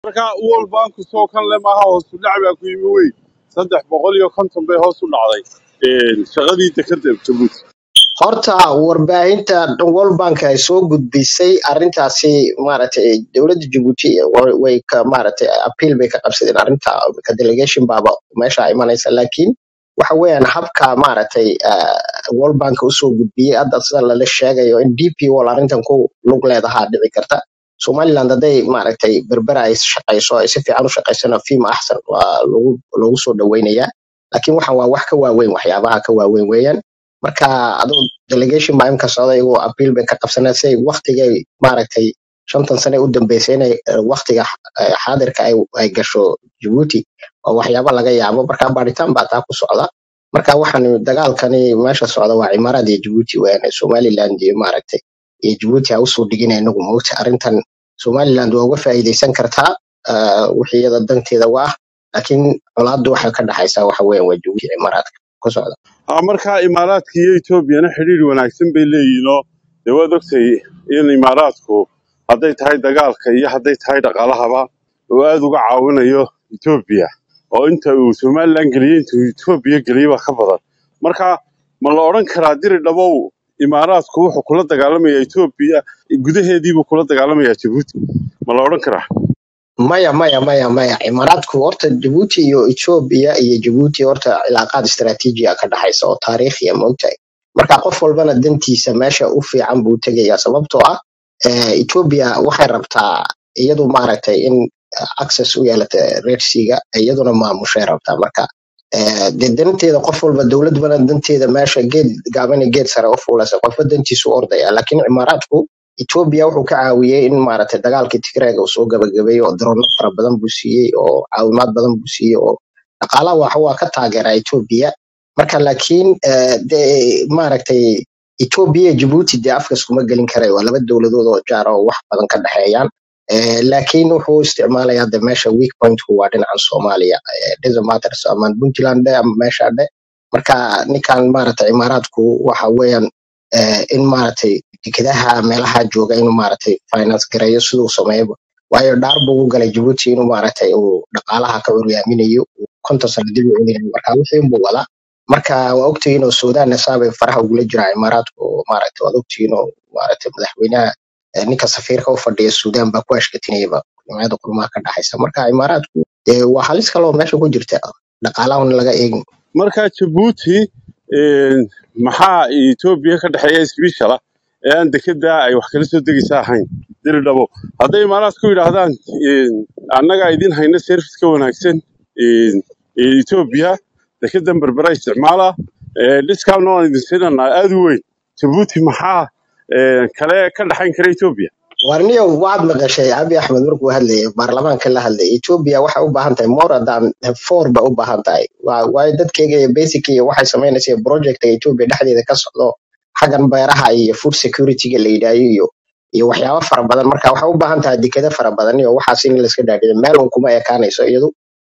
marka world bank soo kan le maaha hoos u dhac baa ku yimi wey saddex boqol iyo konton bay hoos u dhacday Een, shaqadii dekada jabuuti horta warbaahinta world bank ay soo gudbisay arrintaasi maaragtay dowladda jabuuti way way ka maaragtay appeal bay ka qabsadeen arrinta ka delegation baaba meesha imanaysa laakiin waxa weeyaan habka maaragtay ah, world bank usoo gudbiyey hadda sida lala sheegayo in dp wall arrintan ku lug leedahaa dhici karta somaliland hadday maaragtay berbera ay shaqayso ay si fiican u shaqaysana fiima axsan waa lagu lagu soo dhaweynayaa laakiin waxan waa wax ka waaweyn waxyaabaha ka waaweyn weeyaan marka aduu delegation baa imka socda iyagoo appeal bay ka qabsanaa si ay waktigay maaragtay shantan sane u dambeysay inay eh, waktiga eh, xaadirka ay ay gasho Djibouti waa waxyaaba laga yaabo marka baaritaan baa taa ku socda marka waxaan dagaalkani meesha socda waa cimaarad iyo Djibouti weeyaan Somaliland iyo maaragtay iyo Djibouti ha usoo dhigin inagu moogta arrintan Somaliland waa uga faa'iidaysan kartaa ah, wixii iyada danteeda waa laakiin colaaddu waxay ka dhaxaysaa waxa weeyaan waa Djibouti iyo cimaaraadka ku socda ha marka imaaraadka iyo etoobiyana xidhiir wanaagsan bay leeyihiin oo dee waad ogtay in imaaraadku hadday tahay dagaalka iyo hadday tahay dhaqaalahaba uu aad uga caawinayo etoobiya oo inta uu somalilan geliyey intuu etoobiya geliyey baa ka badan marka ma la odhan karaa diri dhabow imaaraadku wuxuu kula dagaalamayaa etoobiya gudaheediibuu kula dagaalamayaa jabuuti ma la odhan karaa maya maya maya maya imaaraadku horta jabuuti iyo ethiopia iyo jabuuti horta cilaaqaad istaraatiiji ah ka dhaxaysa oo taariikhiya maogtahay marka qof walbana dantiisa meesha u fiican buu tegayaa sababtoo ah eh, ethiopia waxay rabtaa iyadu maaragtay in eh, access u yeelata red seaga iyaduna maamushay rabtaa marka eh, dee danteeda qof walba dowlad bana danteeda meesha geed gaaban iyo geed sare u fuulaysa qofba dantiisu u ordaya laakiin imaaraadku Ethiopia wuxuu ka caawiyey in maaragtay dagaalkii Tigreega uu soo gabagabeeyo oo drone fara badan buu siiyey oo caawimaad badan buu siiyey oo dhaqaalaha waxa waa ka taageeraa Ethiopia marka laakiin eh, dee maaragtay Ethiopia iyo Djibouti dee afka iskuma gelin karayo waa laba dowladood oo jaar oo wax badan ka dhexeeyaan Eh, laakiin wuxuu isticmaalayaa de meesha weak pointku waa dhinacan Soomaaliya Eh, doesn't matter ama Puntland dhe ama meesha dhe marka ninkan maaragtay imaaraadku waxa weeyaan eh, in maaragtay dekedaha meelaha jooga inuu maaragtay finance gareeyo siduu sameeyo waayo dhaar buu u galay Djibouti inuu maaragtay uu dhaqaalaha ka uryaaminayo uu konton sano dib u celinayo marka wixii unbuu wadaa marka waa ogtihiin oo Suudaan saabay faraha ugula jiraa imaaraadku oo maaragtay waad ogtihiin oo maaragtay madaxweynaha eh, ninka safiirka u fadhiya Suudaan baa ku ashkatinayaba jimciyada kulmaha ka dhaxaysa marka imaaraadku dee waa halis kale oo meesha ku jirta dhaqaalaha in laga eegin marka jabuuti een, maxaa etoobiya ka dhexeeya isbiishala ee aan dekeda ay wax kala soo degaysa ahayn diri dhabo hadday imaaraadku yidhaahdaan een, annagaa idin hayna service ka wanaagsan een, ee etoobiya dekedan berbera isticmaala ee, discount waan idin siinanaa aad u weyn jabuuti maxaa een, kale ka dhexayn kara etoobiya warniyow waad maqashay abi axmed markuu hadlayay baarlamaanka la hadlayay ethiopia waxay u baahan tahay more than four ba u baahan tahay Waa- waayo dadkeyga iyo basic iyo waxay samaynaysa project ethiopia dhexdeeda ka socdo xaggan beeraha iyo food security-ga la yidhaayo iyo iyo waxyaabo fara badan marka waxay u baahan tahay dekado fara badan iyo waxaas in layska dhaadhiyo meel un kuma ekaanayso iyadu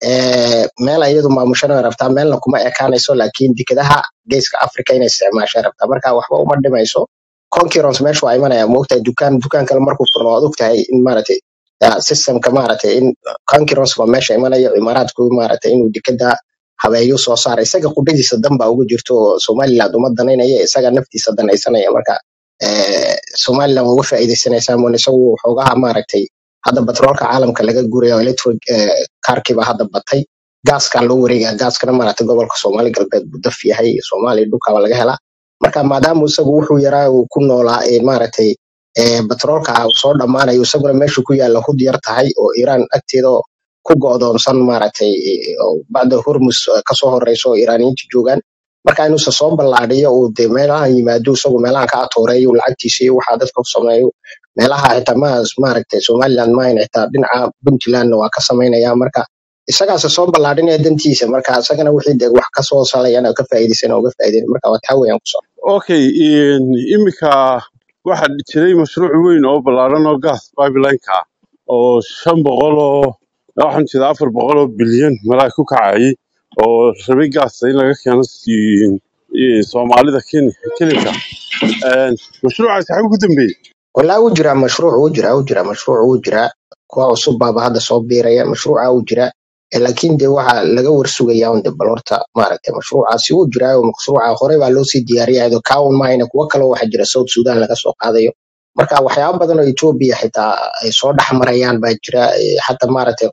Eh, meel iyadu maamushana way rabtaa meelna kuma ekaanayso laakiin dekadaha geeska africa inay isticmaashay rabtaa marka waxba uma dhimayso concurrence meesha waa imanaya moogtahay dukaan dukaan kale markuu furno waad ogtahay in maaragtay ah, systemka maaragtay in concurrence baa meesha imanayo imaaraadku maaragtay inuu dekada habeeyo soo saara isaga qudhadiisa dan baa ugu jirto oo somaliland uma danaynaya isaga naftiisa danaysanaya marka eh, somaliland waa uga faa'iidaysanaysaa moon isagu xoogaha maaragtay hadda batroolka caalamka laga guraya oo electric eh, kaarkii baa hadda batay gaaskan loo wareegaya gaaskana maaragtay gobolka soomaali galbeed buu daf yahay soomaaliya dhulkaba laga helaa marka maadaama isagu wuxuu yaraa uu ku noolaa ee maaragtay ee batroolka uu soo dhammaanayo isaguna meeshu ku yaalla hud yar tahay oo iiraan agteeda oo ku go'doonsan maaragtay ee, oo bacda hormus eh, kasoo horeyso oo iiraaniyiinta joogaan marka inuusa soo ballaadhiyo uu dee meelahan yimaado isagu meelahan ka atooreeyo lacagtiisa iyo waxaa dadka u sameeyo meelaha xitaa ma maaragtay somaliland maahan xitaa dhinaca puntlandna waa ka samaynaya marka isagaase soo ballaadhinaya dantiisa marka isagana wixii dee wax kasoo salayana ka faa'iidaysan oo uga faa'iidayn marka waa taa weeyaan ku okay een, imika waxaa jiray mashruuc weyn oo ballaaran oo gas pipeline-ka ah oo shan boqol oo waxaan jeedaa afar boqol oo bilyan malaa ku kacayay oo rabay gaasta in laga keeno si- i- soomaalida Ken- kelinka Een, mashruucaasi xaguu ku dambeeyey walaa wuu jiraa mashruuc wuu jiraa wuu jiraa mashruuc wuu jiraa kuwa cusub baaba hadda soo biiraya mashruuca wuu jiraa Eh, laakiin de waxa laga warsugayaa un de bal horta maaragtay mashruucaasi wuu jiraa oo mashruuca hore baa loo sii diyaariyay iyadoo kaawun mahayna kuwo kale waxa jira south sudan laga soo qaadayo marka waxyaabo badan oo etoobiya xitaa ay soo dhex marayaan baa jira eh, xataa maaragtay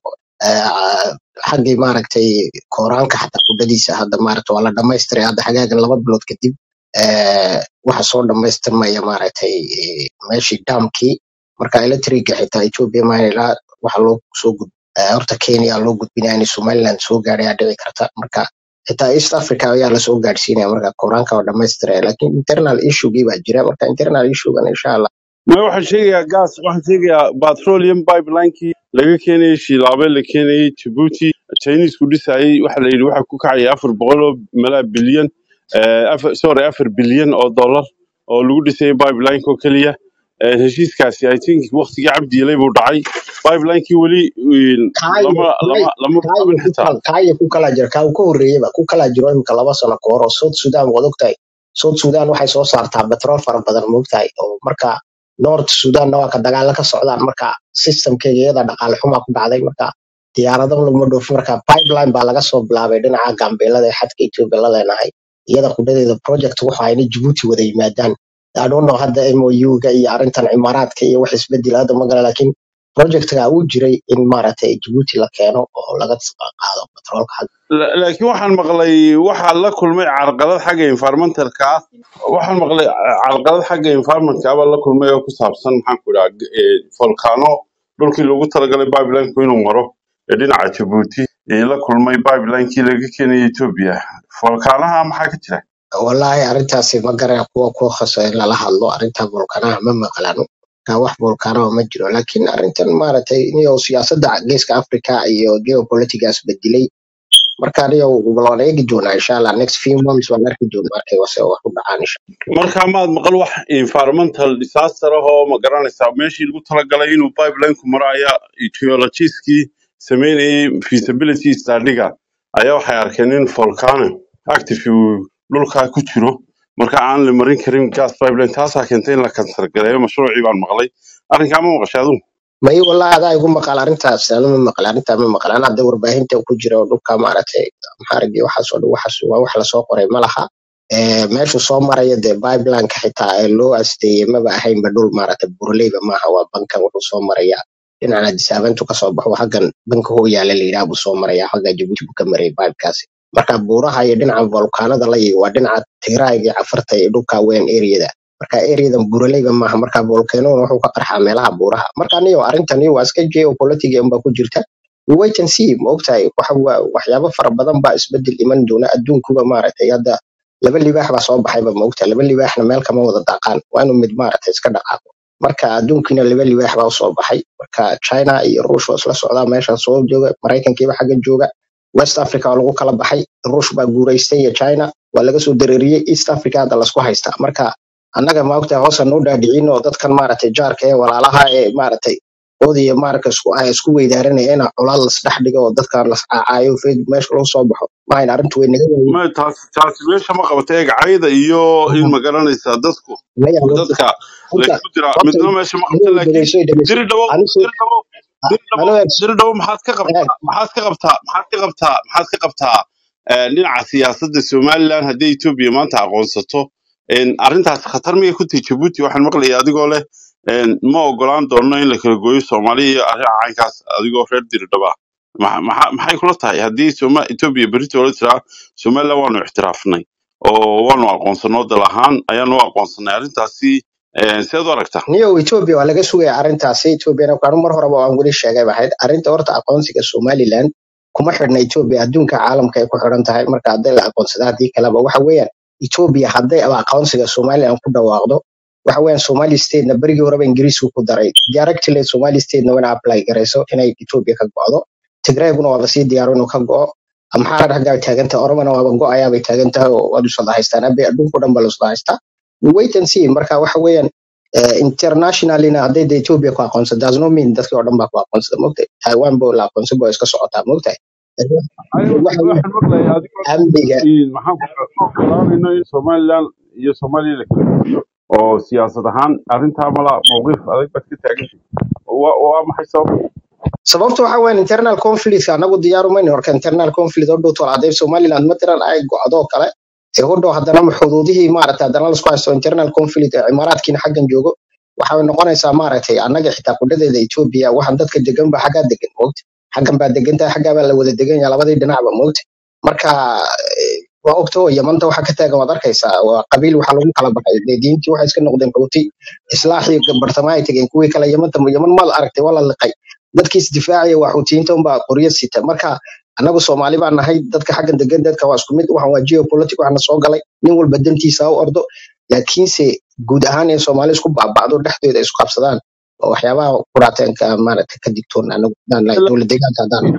eh, xaggii maaragtay kooraanka xataa kudhadiisa hadda maaragtay waa la dhamaystiray hadda xagaagan laba bilood kadib eh, waxa soo dhamaystirmaya maaragtay eh, meeshii daamkii marka electriga xitaa etoobiya mahayna ilaa waxa loo soo gud eh, horta kenya loo gudbinaya in somaliland soo gaadhay aa dhici karta marka xitaa east africa ayaa lasoo gaadhsiinaya marka kooraanka waa dhamaystiraya laakiin internal issuegii baa jira marka internal issuegan insha allah ma waxaan sheegayaa gas waxaan sheegayaa petroleum pipelinekii laga keenayay shiilaabe la keenayay jabuuti chinisku dhisayay waxa la yidhi waxa ku kacaya afar boqol oo malaa bilyan eh, afar sorry afar bilyan oo dollar oo lagu dhisayay pipelineka oo keliya Eh, heshiiskaasi i think waqtigii cabdiilay buu dhacay pipelinekii weli eh, kaayo lama lama lama kaayo bilaabin ku xitaa kala kaayo ku kala jira kaa uu ka horreeyaba ku kala jiro imika laba sano ka hor oo south sudan waad ogtahay south sudan waxay soo saartaa betrool fara badan moogtahay oo marka north sudanna waa ka dagaalo ka socdaan marka systemkeega iyada dhaqaale xumaa ku dhacday marka diyaarado laguma dhoofin marka pipeline baa laga soo bilaabay dhinaca gambeelada ee xadka ethiopia la leenahay iyada qudhadeeda project waxa ayna jabuuti wada yimaadaan I don't know hadda MOU-ga iyo arrintan cimaaraadka iyo wax isbedel hadda magala laakiin projectga uu jiray in maaragtay Djibouti la keeno oo laga qaado petroolka xagga La- laakiin waxaan maqlay waxaa la kulmay carqalad xagga environmentalka ah waxaan maqlay carqalad xagga environmentka ah baa la kulmay oo ku saabsan maxaan ku idhaha volcano dhulkii loogu talagalay pipelineka inuu maro ee dhinaca jabuuti ee la kulmay pipelinekii laga keenayay ethiopia volcanaha maxaa ka jira wallaahi arrintaasi ma garan kuwa ku khasa in lala hadlo arrinta volkanaha ma maqlano ka wax volkanaha ma jiro laakiin arrintan maaragtay niyo siyaasadda geeska Africa iyo geopolitics bedilay marka niyo waan eegi doonaa insha Allah next few months waan arki doonaa markay wase wax ku dhacaan insha marka maad maqal wax environmental disaster ah oo ma garanaysaa meeshii lagu talagalay inuu pipelineku maro ayaa geologistkii sameynayay feasibility studyga ayaa waxay arkeen in volcano active uu dhulkaa ku jiro marka aan la marin karin gas pipeline taasaa keentay in la kansar gareeyo mashruucii baan maqlay arrinkaa ma maqashay adigu may wallahi adaa igu maqal arrintaas anu ma maqal arrintaa ma maqal ana hadda warbaahinta ku jira oo dhulka maaragtay maxaarigi waxaas oo dhan waxaas waa wax lasoo qoray ma laha Eh, meeshu soo maraya dee pipelineka xitaa ee loo asteeyey maba ahaynba dhul maaragtay burleyba maaha waa bankan wuxuu soo maraya dhinacana disaabantu kasoo baxo xaggan banka hooyaale la yidhaha buu soo maraya xagga jabuuti buu ka marayay pipekaasi marka buuraha iyo dhinaca volkaanada la yigi waa dhinaca tigrayga iyo cafarta iyo dhulka weyn areada marka areadan buraleyba maaha marka volcanoon wuxuu ka qarxaa meelaha buuraha marka niyo arrintan iyo waa iska geopolitiga unbaa ku jirta We wait and see ma ogtahay waxa waa waxyaabo fara badan baa isbedel iman doona adduunkuba maaragtay hadda laba libaax baa soo baxayba ma ogtahay laba libaaxna meel kama wada daaqaan waa inuu mid maaragtay iska dhaqaaqo marka adduunkiina laba libaax baa usoo baxay marka china iyo ruush waa isla socdaa meeshan soo jooga maraykankiiba xagga jooga west africa waa lagu kala baxay ruush baa guuraystay iyo china waa laga soo dareeriyey east africa hadda lasku haystaa marka annaga maogtahay hoosa noo dhaadhicin oo dadkan maaragtay jaarka ee walaalaha ee maaragtay ood iyo maaragta isku ay isku weydaaranaya ina colaad lasdhex dhigo oo dadkan las caacaayo facebook meesha lagu soo baxo maahayn arrintu way naga waayin ma taas taasi meesha ma qabata eeg cayda iyo in ma garanaysaa dadku maya horta dadka horta laysku diraa horta midna meesha ma qabta anigu laakiin dhegeyso dhegeyso diri dhawow anigu diri dhawow diri dhawow anigu diri dhawow maxaad ka qabtaa eeg maxaad ka qabtaa maxaad ka qabtaa maxaad ka qabtaa eh, dhinaca siyaasadda somaliland haddii etoobiya maanta aqoonsato en, arrintaas khatar miyay ku tahay jabuuti waxaan maqlayay adigoo leh en, ma ogolaan doono in la kala gooyo soomaaliya iyo arrin caynkaas adigoo reer diri dhaba Ma- maxa- maxay kula tahay haddii soma etoobiya berito la tiraa somaliland waanu ixtiraafnay oo waanu aqoonsanoo dal ahaan ayaanu u aqoonsanay arrintaasi eh, seed u aragtaa niyo ethiopia waa laga sugaya arrintaasi ethiopiana anu mar horeba aan weli sheegay bahayd arrinta horta aqoonsiga somaliland kuma xidhna ethiopia adduunka caalamka ay ku xidhan tahay marka hadday la aqoonsada haddii kaleba waxa weeyaan ethiopia hadday aba aqoonsiga somaliland ku dhawaaqdo waxa weeyaan somali statena berigii horeba ingiriisku ku daray directly somali statena wana apply garayso inay ethiopia ka go'do tigrayguna waaba sii diyaaro inuu ka go'o amxaara xaggaa taagantahay oromana waaba go'ayaabay taagan tahay oo waad usada haystaan abe adduunka dhan ba lasada haystaa We wait and see marka waxa weeyaan eh, internationalina hadday de Ethiopia ku aqoonsan does not mean dadkii oo dhan baa ku aqoonsada mogtahay Taiwan bo la aqoonsan bo iska socotaa mogtahay Ayaw, waxa weeyaan waxaan maqlayaa adigoo amniga in maxaan ku ogolaanayno in somaliland iyo soomaaliya la kala gooyo oo siyaasad ahaan arrintaa mala mowqif adag baad ka taagantay waa waa maxay sababta sababta waxa weyn internal conflict anagu diyaaru mayno horka internal conflict oo dhowto haday somaliland matalan ay go'do oo kale ee u dhow haddana xuduudihii maaragtay haddana lasku haysto internal conflict ee imaaraadkiina xaggan joogo waxay noqonaysaa maaragtay annaga xitaa kudhadeeda etoobiya waxaan dadka degan ba xaggaa degan moogta xaggan baa degan tahay xaggaa baa la wada degan yahay labadii dhinacba moogta marka eh, waa ogta oo yamanta waxa ka taagan waad arkaysaa waa qabiil waxa lagu kala baxay dee diintii waxay iska noqdeen xuuti islaaxii bartamaha ay tegeen kuwii kale yamanta yaman maad aragtay waa la liqay dadkii isdifaacaya waa xuutiyiinta unbaa qoryo sita marka annagu soomaali baan nahay dadka xaggan degan dadka waa isku mid waxan waa geopolitic waxna soo galay nin walba dantiisa ha u ordo laakiinse guud ahaan in soomaali isku baaba'do dhexdooda isku qabsadaan oo waxyaabaha quraateenka maaragtay ka digtoon anagu hadaan nahay dowlad deegaanka haddaan nahay.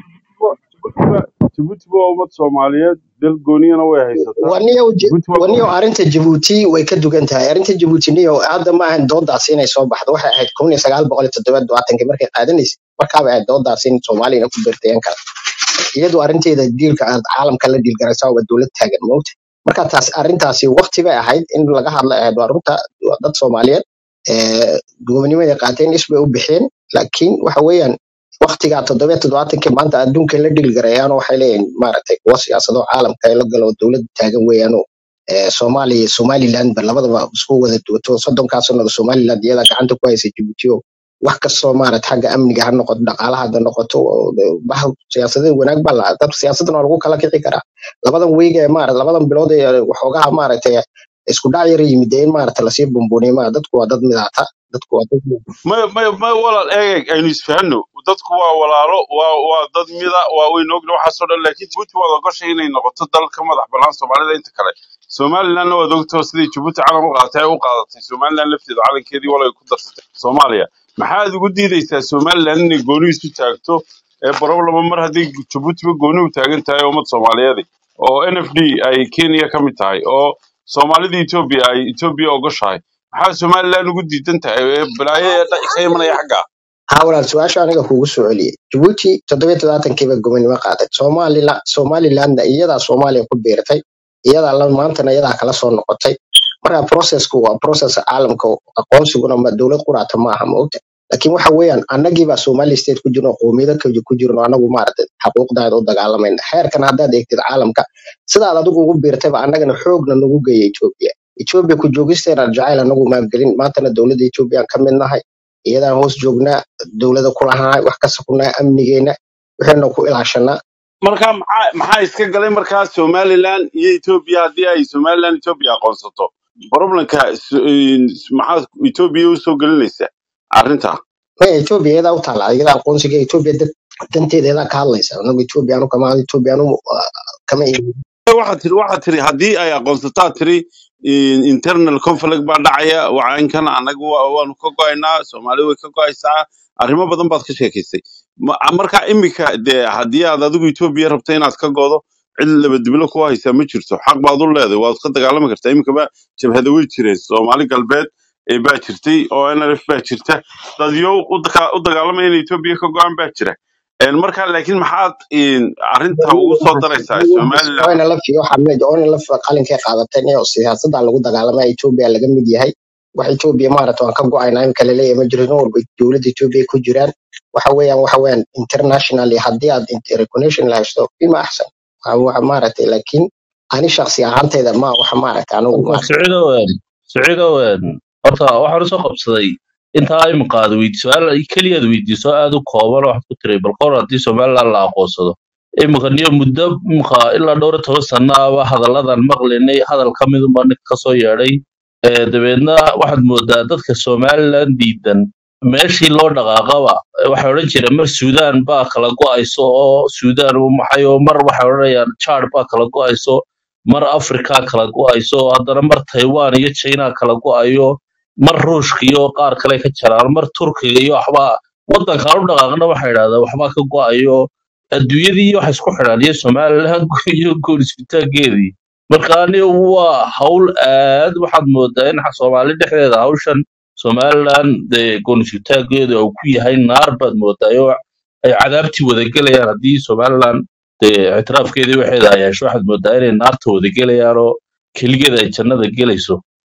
jabuuti waa ummad soomaaliyeed dal gooniyana way haysataa waniyo jabuuti waa waniyo arrinta jabuuti way ka dugan tahay arrinta jabuuti niyo hadda ma ahan doodaasi inay soo baxdo waxay ahayd kun iyo sagaal boqol iyo toddoba labaatankii markay qaadanaysay markaaba ahayd doodaasi in soomaaliyana ku beertayan kara iyadu arrinteeda diilka aad caalamka la diilgaraysaa waa dowlad taagan moogta marka taas arrintaasi waqti bay ahayd in laga hadla ahayd waa runta waa dad soomaaliyeed ee gobonimada qaateen is bay u bixeen laakiin waxa weeyaan waqtigaa toddoba toddobaatankii maanta adduunka la dhilgarayaan waxay leeyihin maaragtay kuwa siyaasado caalamka ee la galo dowlad taagan weeyaano ee soomaaliya somaliland ba labadaba isku wada duwato soddonkaa sanada somaliland iyadaa gacanta ku haysa jabuuti oo wax kastoo maarata xagga amniga ha noqoto dhaqaalaha ha noqoto oo de- bah siyaasadda wanaag baa la dad siyaasaddan waa lagu kala kici karaa labadan weyga ee maarata labadan bilood ee waxoogaha maaragtay isku dhac yar yimid ee in maarata lasii bumbuniyo maa dadku waa dad midaata dadku waa dad may may may walaal eeg aynu isfahanno dadku waa walaalo waa waa dad mida waa weyn ogna waxaasoo dhan laakiin jabuuti waad ogoshay inay noqoto dal ka madax bannaan soomaalida inta kale somalilandna waad ogtoo sidai jabuuti calan u qaadatay ay u qaadatay somaliland lafteeda calankeedii walay ku darsatay soomaaliya maxaad ugu diidaysaa somaliland inay gooni isu taagto ee problema mar haddii jabuutiba gooni u taagan tahay ummad soomaaliyeed oo n f d ay kenya ka mid tahay oo soomaalida etoobiya ay etoobiya ogoshahay maxaa somaliland ugu diidan tahay ee balaayo ee dha- ka imanaya xagga haa walaal su-aasha aniga kugu soo celiyey jabuuti toddoba iyo toddobaatankiiba gobonimo qaaday soomaalila somalilandna iyadaa soomaaliya ku biirtay iyadaa la maantana iyadaa kala soo noqotay marka processku waa process caalamka aqoonsiguna ma dowlad quraata ma aha maogta laakiin waxa weeyaan annagiibaa somali state ku jirno qowmiyado kale ku jirno anagu maaragtay xaquuqdaada u dagaalamayna xeerkan haddaad eegtid caalamka sidaad adigu ugu biirtayba annagana xoogna nagu geeya etoobiya etoobiya ku joogisteena jacayl anagu maalgelin maantana dowladda etoobiya ka mid nahay iyadaan hoos joognaa dowlada ku lahaa wax kasta ku nahay amnigeena waxayna ku ilaashanaa marka maxaa maxaa iska galay markaa somaliland iyo etoobiya haddii ay somaliland etoobiya aqoonsato problemka s- in- maxaad etoobiya usoo gelinaysaa arrinta maya etoobiya iyadaa u taala iyada aqoonsiga etoobiya dad danteeda iyadaa ka hadlaysa anagu etoobiya anu kama etoobiya anu kama iibin waxaad tiri waxaad tiri haddii ay aqoonsataa tiri in- internal conflict baa dhacaya wacankan annaga wa- waanu ka go'aynaa soomaali way ka go'aysaa arrimo badan baad ka sheekaysay Ma- marka imika dee haddii aad adigu etoobiya rabto inaad ka godo cid labadibilo ku haysaa ma jirto xaq baad u leedahay waad ka dagaalami kartaa imikaba jabhada way jireen soomaali galbeed ee baa jirtay oo nlf baa jirta dadyo u daka- u dagaalamaya in etoobiya ka go'an baa jira En marka laakiin maxaad in, arrinta ugu soo daraysaa somaliland oyna la fiyo xameed oyna la qalinkay qaadateen iyo siyaasadda lagu dagaalamaya etoobiya laga mid yahay wax etoobiya maarata waan ka go'aynaa imika laleeyahay ma jiro nin walba dowladda etoobiya ku jiraan waxa weeyaan waxa weeyaan internationally haddii aad int- recognition la haysto bima axsan Waa- waxa maaragtay laakiin ani shaksi ahaantayda ma waxa maaragta anigu horta maaragta siciid owen siciid owen horta waxaan usoo qabsaday intaa imika aad weydi su-aal keliyaad weydiiso aad u kooban oo waxaad ku tiray bal qor haddii somaliland la aqoonsado imika niyo muddo imika ilaa dhowr iyo toban sano aba hadalladan maqlinay hadal ka midunbaa ninka kasoo yeedhay ee dabeedna waxaad moodaa dadka somaliland diidan meeshii loo dhaqaaqaba eh, waxay odhan jireen mar suudaan baa kala go'ayso oo suudaan u maxay oo mar waxay odhanayaan jaad baa kala go'ayso mar africa kala go'ayso haddana mar taiwan iyo china kala go'ayo mar ruushka iyo qaar kale ka jaraan mar turkiga iyo waxbaa wadankan u dhaqaaqna waxay idhahdaan waxbaa ka go'ayo adduunyadii waxa isku xidhan iyo somaliland iyo goonisbitaageedii marka ani waa hawl aad waxaad moodaa in soomaali dhexdeeda hawshan somaliland dee goonisbitaageeda uu ku yahay naar baad moodaa oo ay cadaabtii wadagelayaan haddii somaliland dee ictiraafkeedii waxeeda ay hesho waxaad moodaa inay naarta wadagelayaan oo keligeeda ay jannada gelayso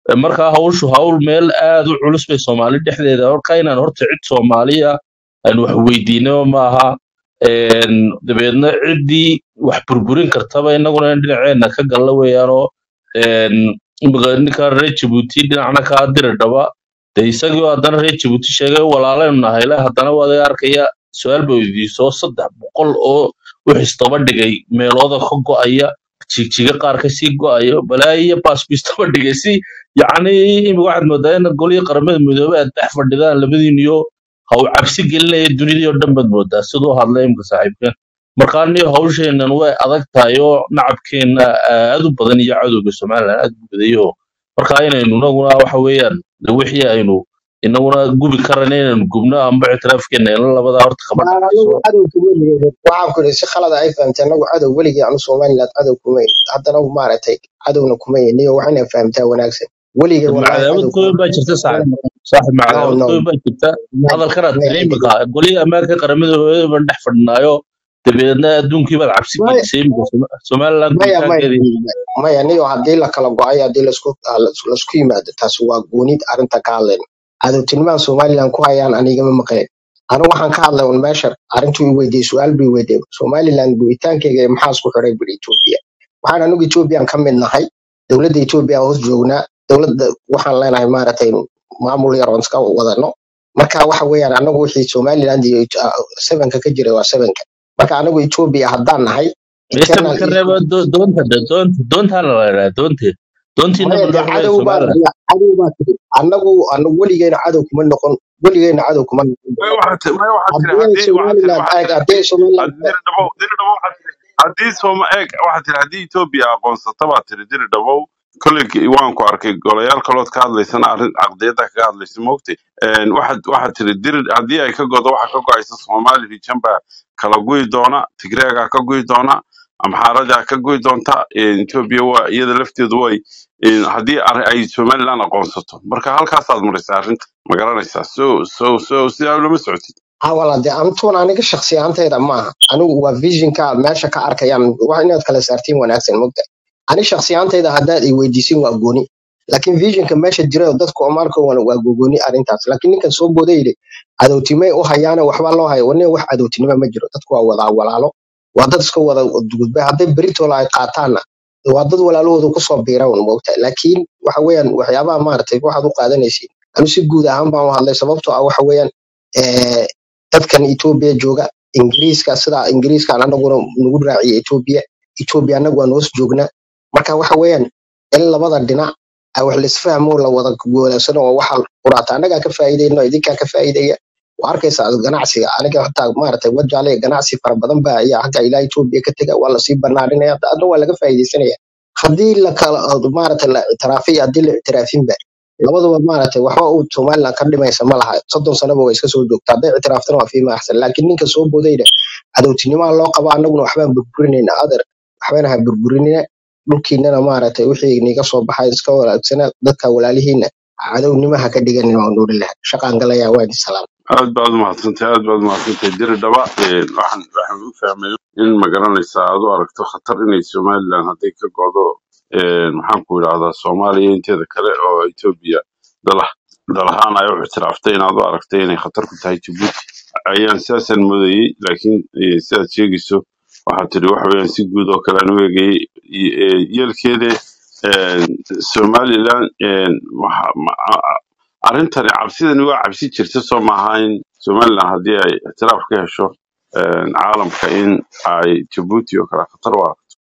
Eh, markaa hawshu hawl meel aad u culus bay soomaali dhexdeeda marka inaan horta cid soomaaliya aan wax weydiino maaha Een, dabeedna ciddii wax burburin kartaba innaguna in dhinaceena ka galla weeyaanoo een, imika ninka reer jabuuti dhinacna kaa diri dhaba de isagii haddana reer jabuuti sheegay walaalaynu nahayle haddana waad iga arkaya su-aal ba weydiiso saddex boqol oo wix istaba dhigay meelooda ka go'aya jigjiga qaar kasii go'ayo balaayiyo baasku istaba dhigay si yacni imika waxaad moodaa in golihii qaramada midoobey aad dhex fadhidaan labadiiniyo ha uu cabsi gelinaya dunidii oo dhan baad moodaa siduu hadlay imika saaxiibkeen marka aniyo hawsheenan way adag tahay oo nacabkeena aad u badan iyo cadowga somalilan aad u badayo marka inaynu inaguna waxa weeyaan de wixii aynu inaguna gubi karana inaynu gubno amba ictiraafkeena ila labadaa horta kama anagu dhexayso cadow kuma nihin waxaan ku ihi si khalada ay fahamtay anagu cadow weligii anu somaliland cadow kuma ihin haddana maaragtay cadowna kuma ihin niyo waxayna fahamtaa wanaagsan weligay wallahi macadaawad cadow kooban kuma baa jirta saaxib saaxib no macadaawad no kooban baa jirta may hadalkanaad may tiri imika golihii ammaanka qaramada hooyada baan dhex fadhinaayo dabeedna adduunkii baad cabsi may gelisay imika Soma- somaliland maya maya gubitaankeedii maya niyo haddii la kala go'ay haddii lasku ah, las- lasku yimaado taasi waa goonid arrinta ka hadlayna cadowtinimaha somaliland ku hayaan anigama maqleen anigu waxaan ka hadlay un meesha arrintuu i weydiiyey su-aal buu i weydiiyey somaliland gubitaankeyga iyo maxaa isku xiray buri etoobiya waxaan anigu ethoobiyan ka mid nahay dowladda etoobiya hoos joognaa dowladda waxaan leenahay maaragtay maamul yar oon iska wadano marka waxa weeyaan anagu wixii somaliland iyo ah, sevenka ka jira waa sevenka marka anagu etoobiya haddaan nahay meesha internal ka reeba do- doonta de- doonta doontaana la yidhaha doonte doontiina maya ma dee loo xidhay cadow baa somaliland ya cadow baa tiri anagu anagu weligeyna cadow kuma noqon weligeyna cadow kuma noqon may waxaad ti- may waxaad tiri haddii ay haddii waxaad tiri somaliland waxaad eeg tiri haddii ay somaliland haddii diri dhabow diri dhabow waxaad tiri haddii sooma eeg waxaad tiri haddii etoobiya aqoonsata baad tiri diri dhabow kolley waan ku arkay golayaal kalood ka hadlaysana arrin caqdiyadda kaga hadlaysa moogtay waxaad waxaad tiri diri haddii ay ka godo waxa ka go-aysa somali region baa kala guyi doona tigreegaa ka guyi doona amxaaradaa ka guyi doonta etoobiya waa iyada lafteedu way een, haddii ar- ay somaliland aqoonsato marka halkaasaad maraysaa arrinta ma garanaysaa so so so sidaa lama socotid hawala dee antuun aniga shaksi ahaantayda maaha anigu waa visionka meesha ka arkayaan wax inaad kala saartiin wanaagsan mogta ani shaksi ahaantayda haddaad i weydiisin waa gooni laakiin visionka meesha jira oo dadku omaarka waa gogooni arrintaas laakiin ninkan soo booda yidhi cadowtimay u hayaane waxba loo hayo wane wax cadowtinimo ma jiro dadku waa wada walaalo waa dad iska wada gudbay hadday beritola ay qaataanna waa dad walaalahooda kusoo biira un mogta laakiin waxa weeyaan waxyaabaha maaragtay waxaad u qaadanaysiin anu si guud ahaan baan u hadlay sababtoo ah waxa weeyaan eh, dadkan Ethiopia jooga Ingiriiska sida Ingiriiskan anaguna nagu raaciya Ethiopia Ethiopia anagu waan hoos joognaa marka waxa weeyaan in labada dhinac ay wax laisfahmo la wada goolasano oo waxa quraata anagaa ka faa'iideyno idinkaa ka faa'iidaya waa arkaysaa ganacsiga aniga hataa maaragtay wajaale ganacsi fara badan baa ayaa xagga ilaa Ethiopia ka tega waa lasii banaarinaya adna waa laga faa'iideysanaya haddii la kala maaragtay la ictiraafiyo haddii la ictiraafinba labaduba maaragtay waxba uu somaliland ka dhimaysa ma laha soddon sanaba way iska soo joogtaa hadday ictiraaftana waa fiima axsan laakiin ninka soo boodayna cadowtinimaha loo qabo annaguna waxbaan burburinayna adeer waxbana ha burburinina dhulkiinana maaragtay wixii niga soo baxay iska wanaagsana dadka walaalihiina cadownimaha ka dhiganin waa nuuri laha shaqaan galaya waa idin salaam aad baad umahadsantahay aad baad umahadsantahay diri dhaba een, waxaan waxaan u fahmay in ma garanaysaa aad u aragto khatar inay somaliland hadday ka go'do een, maxaan ku idhahdaa soomaaliya inteeda kale oo etoobiya dalah dalahaan ay u ictiraaftay inaad u aragtay inay khatar ku tahay jabuuti ayaan sidaasaan moodayey laakiin eh, sidaad sheegayso waxaad tiri waxa weeyaan si guud oo kale aan u eegayey y- eh, yeelkeede een, somaliland een, waxa- ma- a- a- arrintani cabsidani waa cabsi jirta soo maaha in somaliland haddii ay ictiraaf ka hesho een, caalamka in ay jabuuti oo kale khatar u aragto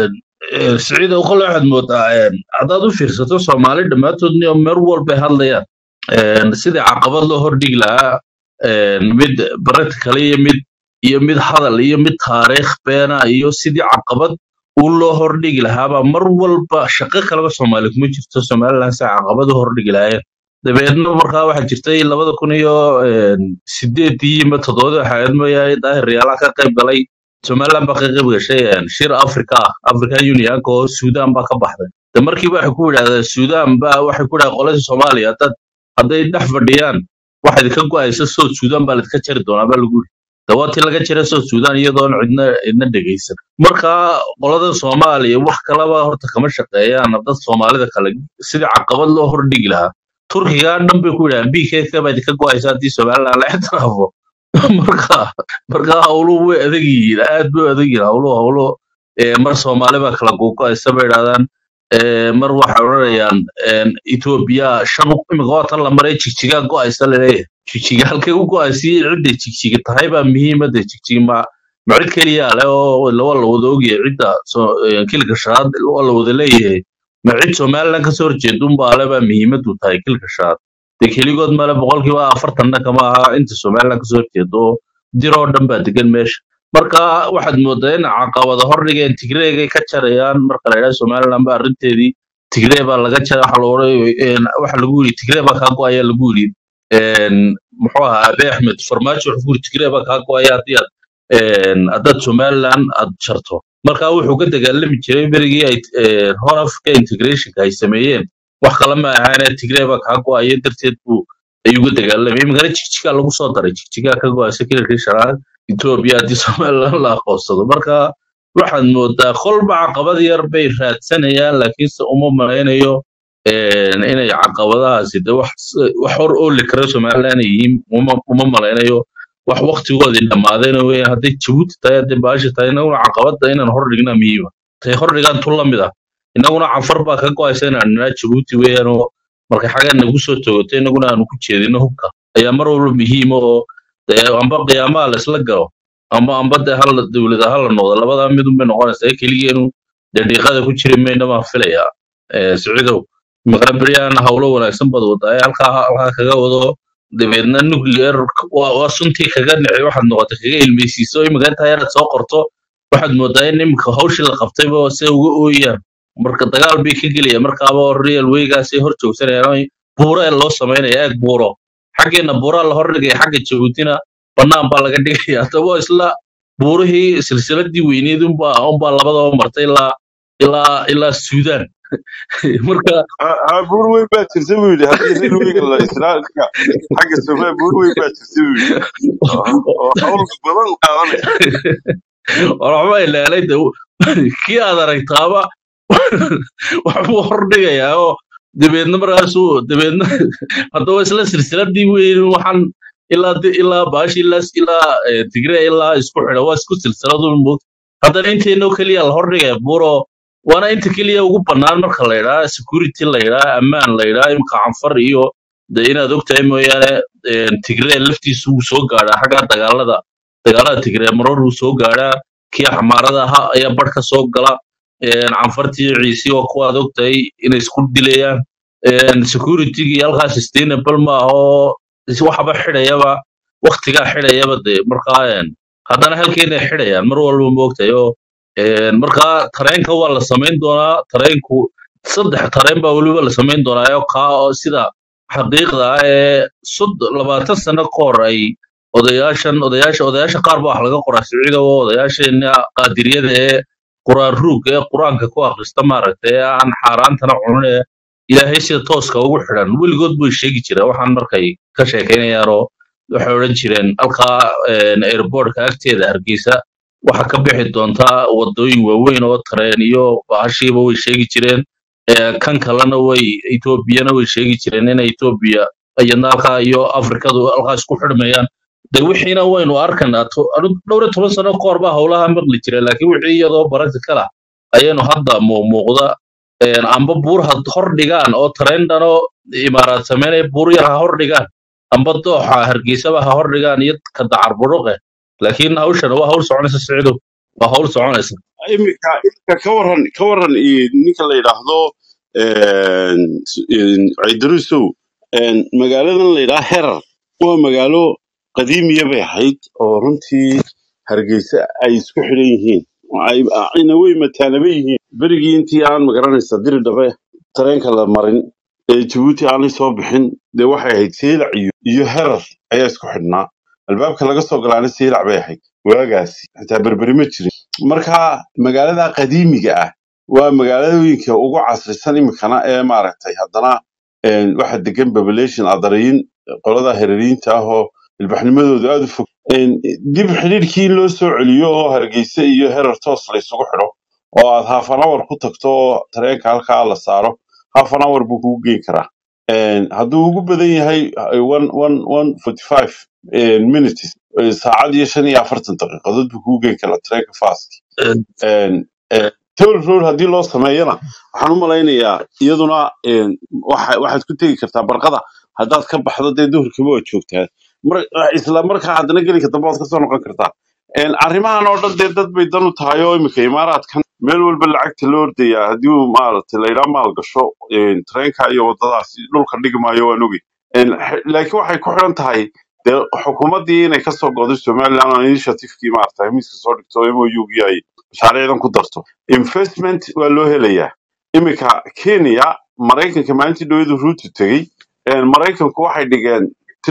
siciid oo kale waxaad moodaa een, haddaad u fiirsato soomaali dhammaantoodni oo mer walbay hadlayaan een, sidii caqabad loo hordhigi lahaa een, mid practical iyo mid iyo mid hadal iyo mid taariikh beena iyo sidii caqabad u loo hordhigi lahaabaa mar walba shaqo kaleba soomaali kuma jirto somaliland si caqabad u hordhigi lahaayeen dabeedna markaa waxaa jirtay labada kun iyo een, sideedii iyo toddobadii waxaa mooyahay daahir riyaalaha ka qayb galay somaliland baa ka qayb gashay een, shir africa ah african unionka oo sudan baa ka baxday de markiiba waxay ku yidhahdeen sudan baa waxay ku yidhahdeen qoladii soomaaliya haddaad hadday dhex fadhiyaan waxa idinka go'aysa soo sudan baa laidinka jari doonaa baa lagu yidhi dawaatii laga jira soo suudaan iyadoon cidna cidna dhegaysan marka qolada soomaaliya wax kalaba horta kama shaqeeyaan dad soomaalida kale sidii caqabad loo hordhigi lahaa turkiga dhan bay ku yidhahaan bkk baad ka go-aysa haddii somaliland la ixtiraafo marka marka hawluhu way adag yihiin aad bay u adag yihiin hawluhu hawlo ee, mar soomaali baa kala gogo-aysa bay idhahdaan ee, mar waxay odhanayaan een, etoobiya shan imika waa tan la maray jigjigaa go-aysa laleeyahay jigjiga halkay u go-aysiin cidda jigjiga tahay baa muhiimada jigjiga ma ma cid keliya leh oo waa la wada ogyahay cidda soo- ee, kilka shanaad waa la wada leeyahay ma cid somaliland kasoo horjeeda unbaa le baa muhiimadu tahay kilka shanaad dee keligood male boqolkiiba afartanna kama aha inta somaliland kasoo horjeeda oo dir oo dhan baa degan meesha marka waxaad moodaa in caqabada hordhigeen tigreegay ka jarayaan marka la yidhaha somaliland ba arrinteedii tigree baa laga jaray waxa la odhan waxa lagu yidhi tigree baa kaa go-aya lagu yidhi een, muxuu ahaa abe axmed farmaajo wuxuu ku yidhi tigree baa kaa go-aya haddii aad een, haddaad somaliland aad jarto marka wuxuu ka dagaalami jiray berigii ay een, horn africa integrationka ay sameeyeen wax kale ma ahaane tigree baa kaa go-aya darteed buu ayuu uga dagaalamay imikana jigjigaa lagu soo daray jigjigaa ka go-aysa kilarkii shanaad etoobiya haddii somaliland la aqoonsado marka waxaad moodaa kolba caqabad yar bay raadsanayaan laakiinse uma malaynayo een, inay caqabadahaasi de wax s- wax hor ooli kara somaliland ay yihiin uma uma malaynayo wax waktigoodii dhammaadayna weeyaan hadday jabuuti tahay hadday baashi tahay inaguna caqabada inaan hor dhignaa muhiima tay hor dhigaan tu la mid ah inaguna cafar baa ka go-aysa inaan nidhaa jabuuti weeyaan oo markay xaggan nagu soo toogotay inaguna aanu ku jeedino hubka ayaa mar walba muhiima oo dee amba qiyaamaha la isla galo amba amba dee hal dowlada hala noqdo labadaa midun bay noqonaysaa ee keligeenu dee dhiiqada ku jiri mayna baan filayaa Eh, siciidow maqan beryahana hawlo wanaagsan baad wadaa ee halkaa halkaa kaga wado dabeedna nuclear waa waa suntii kaga dhici waxaad noqotay kaga ilmeysiiso imika intaa yaraad soo qorto waxaad moodaa in imika hawshii la qabtayba se uga ooyaan marka dagaal bay ka gelayaan markaaba real weygaasay hor joogsanayaan buuro ee loo samaynaya eeg buuro xaggeena buuraa la hordhigaya xagga jabuutina bannaan baa laga dhigaya haddaba isla buurihii silsiladii weyneed unbaa unbaa labadaba martay ilaa ilaa ilaa suudaan marka ha buur weyn baa jirta buu yidhi haddii reer weyga la israelka xagga somalia buur weyn baa jirta buu yidhi oo oo hawl badan qaadanaysa waxba ilaalay de kii aad aragtaaba waxbuu hordhigayaa oo dabeedna markaasuu dabeedna haddaba isla silsiladii weyn waxaan ilaa di- ilaa baashi ilaa ilaa eh, tigre ilaa isku xidha waa isku silsiladun moog haddana inteenoo keliya la hordhigaya buuro waana inta keliya ugu bannaan marka la yidhaha security la yidhaha ammaan la yidhaha imka canfar iyo de inaad ogtahay mooyaane eh, tigre laftiisu wuu soo gaadhaa xagga dagaalada dagaalada tigre marar wuu soo gaadhaa kii xamaarada ahaa ayaa barh ka soo gala een, canfartii ciisi oo kuwaad ogtahay inay isku dilayaan een, security-gii halkaa sustainable ma aha oo is- waxba xidhayaba waktigaa xidhayaba de markaa een, haddana halkeenay xidhayaan mar walba ma ogtahay oo een, markaa tareenka waa la samayn doonaa tareenku saddex tareen baa weliba la samayn doonaa oo kaa oo sida xaqiiqda ah ee sod labaatan sano ka hor ay odayaashan odayaasha odayaasha qaar baa wax laga qoraa siciida oo odayaasheena qaadiriyada ee quraan ruugga ee qur-aanka ku akhrista maaragtay ee aan xaaraantana cunin ee ilaahay sida tooska ugu xidhan weligood bay sheegi jireen waxaan markay ka sheekaynayaan oo waxay odhan jireen halkaa een, airportka agteeda hargeysa waxa ka bixi doontaa wadooyin waaweyn oo tareen iyo bahashiiba way sheegi jireen Ee, kan kalena way etoobiyana way sheegi jireen in etoobiya iyadna halkaa iyo afrikadu halkaa isku xidhmayaan de wixiina waynu arkanaa to- anu- dhowr iyo toban sano ka hor baa howlaha maqli jira laakiin wixii iyadoo practical ah ayaynu hadda muuqmuuqda een, amba buur ha hor dhigaan oo tareendan oo imaaraad sameynaya buur yar ha hor dhigaan amba dooxa hargeysaba ha hor dhigaan iyo ka dacar buruqe laakiin hawshana waa hawl soconaysa siciidow waa hawl soconaysa imika imika ka waran ka waran iyo ninka la yidhaahdo een, s- een, ciidarusow een, magaaladan la yidhaha herar waa magaalo qadiimiya bay ahayd oo runtii hargeysa ay isku xidhan yihiin ay ayna wey mataanaba yihiin berigii intii aan magaranaysa diri dhabe tareenka la marin ee jabuuti aanay soo bixin dee waxay ahayd seylac iyo iyo herar ayaa isku xidhnaa albaabka laga soo galaana seylac bay ahayd waagaasi xitaa berberi ma jirin marka magaalada qadiimiga ah waa magaalooyinka ugu casrisan imikana ee maaragtay haddana een, waxa degan population adarayin qolada hereriinta ah oo ilbaxnimadoodu aad u fog Een, dib xidhiidhkii loo soo celiyo oo hargeysa iyo herer toos la isugu xidho oo aad half an hour ku tagto oo tareenka halkaa la saaro half an hour buu kugu geyn karaa Een, hadduu ugu badan yahay eh, one one one forty five minutes eh, saacad iyo shan iyo afartan daqiiqadood buu kugu geyn karaa tareenka fast Een, eh, toll road haddii loo sameeyana waxaan u malaynayaa iyaduna een, waxa- waxaad ku tegi kartaa barqada haddaad ka baxdo dee duhurkiiba waad joogtaa mar isla markaa haddana gelinka dambe waad kasoo noqon kartaa Een, arrimahan oo dhan dee dad bay dan u tahay oo imika imaaraadkan meel walba lacagta loo ordayaa haddii uu maaragtay laydhaa maal gasho een, tareenka iyo wadadaas dhulka dhigi maayo waan ogi Een, x- laakiin waxay ku xidhan tahay dee xukuumaddii inay kasoo go'do somaliland oo initiativekii maaragtay miiska soo dhigto mougii ay mashaariicdan ku darto investment waa loo helayaa iminka kenya maraykanka maalintii dhawadu ruutu tegey een, maraykanku waxay dhigeen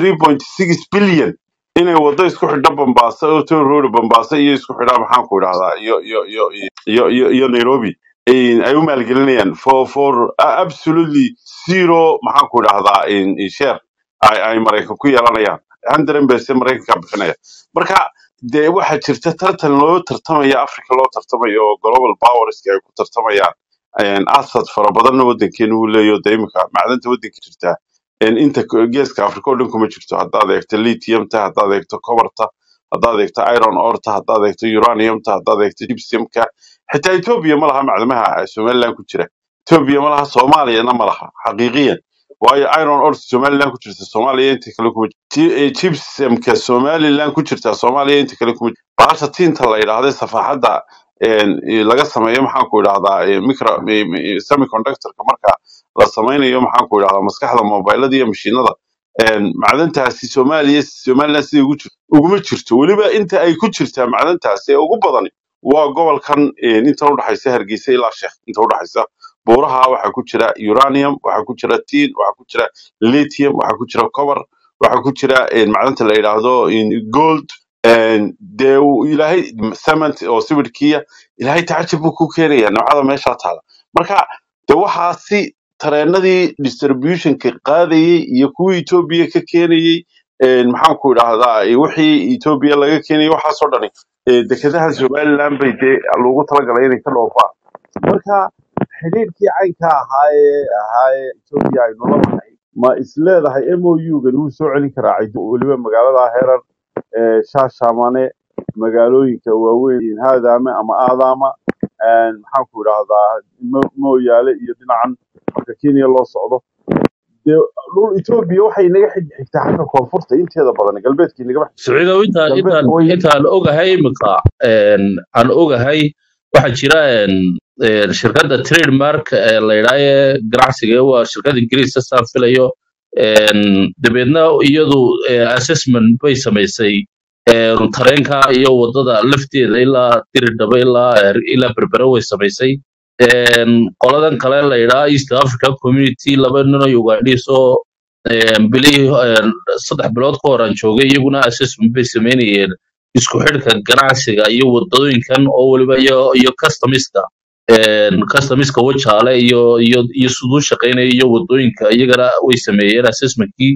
3.6 billion inay wado isku xidho bambaasa oo toll road bambaasa iyo isku xidha maxaan ku idhahdaa iyo iyo iyo iyo iyo iyo nairobi een, ay u maalgelinayaan for for a- absolutely zero maxaan ku idhahdaa in- in share ay ay maraykan ku yeelanayaan hundred percent maraykanka bixinaya marka dee waxaa jirta tartan loo tartamaya africa loo tartamayo oo global powerski ay ku tartamayaan Een, asad fara badanna wadankeenu uu leeyaho dee imika macdanta wadanka jirtaa een, inta k- geeska africa oo dhan kuma jirto haddaad eegto lithiumta haddaad eegto cobarta haddaad eegto iron orta haddaad eegto uraniumta haddaad eegto gypsumka xitaa ethiopia ma laha macdamaha somaliland ku jira ethiopia ma laha soomaaliyana ma laha xaqiiqiyan waayo iron ore somaliland ku jirta soomaaliya inta kale kuma gypsumka somaliland ku jirta soomaaliya inta kale kuma bahasha tiinta la yidhaahda safaaxadda een, i- laga sameeyo maxaan ku idhahdaa eh, micro mi- mi- semiconductorka marka la sameynayo maxaan ku idhahdaa maskaxda mobilada iyo mashiinada een, macdantaasi soomaaliya somaliland sida ugu jir- uguma jirto weliba inta ay ku jirtaa macdantaasi ee ugu badani waa gobolkan een, inta udhaxaysa hargeysa ilaa sheekh inta udhaxaysa buuraha waxaa ku jira uranium waxaa ku jira tin waxaa ku jira lithium waxaa ku jira cover waxaa ku jira een, macdanta la yidhaahdo in gold een, dee uu ilaahay cement oo sawirkiiya ilaahay tacajab buu ku keenaya noocada meeshaa taala marka de waxaasi tareenadii distributionka qaadayey iyo kuwii etoobiya ka keenayey een, maxaan ku idhahdaa eh, wixii etoobiya laga keenayay waxaasoo dhani eh, dekedaha somaliland bay dee loogu talagalay inay ka dhoofaan marka xidhiidhkii caynka ahaa ee ahaa ee etoobiya aynu la lahay ma isleedahay mou-gan wuu soo celin karaa cido weliba magaalada herar ee shaashamane magaalooyinka waaweyn haadaame ama aadaama een, maxaan ku idhahdaa Mo- mooyaale iyo dhinacan marka kenya loo socdo dee dhul etoobiya waxay naga xig- xigtaa xagga koonfurta inteeda badan galbeedkii nagaba siciidow intaan galbeedka intaan way intaan ogahay imika een, aan ogahay waxaa jira een, een, shirkadda trademark ee la yidhaaha ee ganacsiga waa shirkad ingiriis saan filayo een, dabeedna iyadu eh, assessment bay samaysay een, tareenka iyo wadada lafteeda ilaa diridhaba ilaa eh, ilaa berbera way samaysay een, qoladan kale la yidhaha east africa community laba nin oo ugandhiis oo een, bilihii een, saddex bilood ka hor aan joogay iyaguna assessment bay sameynayeen isku xidhka ganacsiga iyo wadooyinkan oo weliba iyo iyo customiska een, customiska wajaale iyo iyo iyo siduu shaqeynaya iyo wadooyinka iyagana way sameeyeen assessmentkii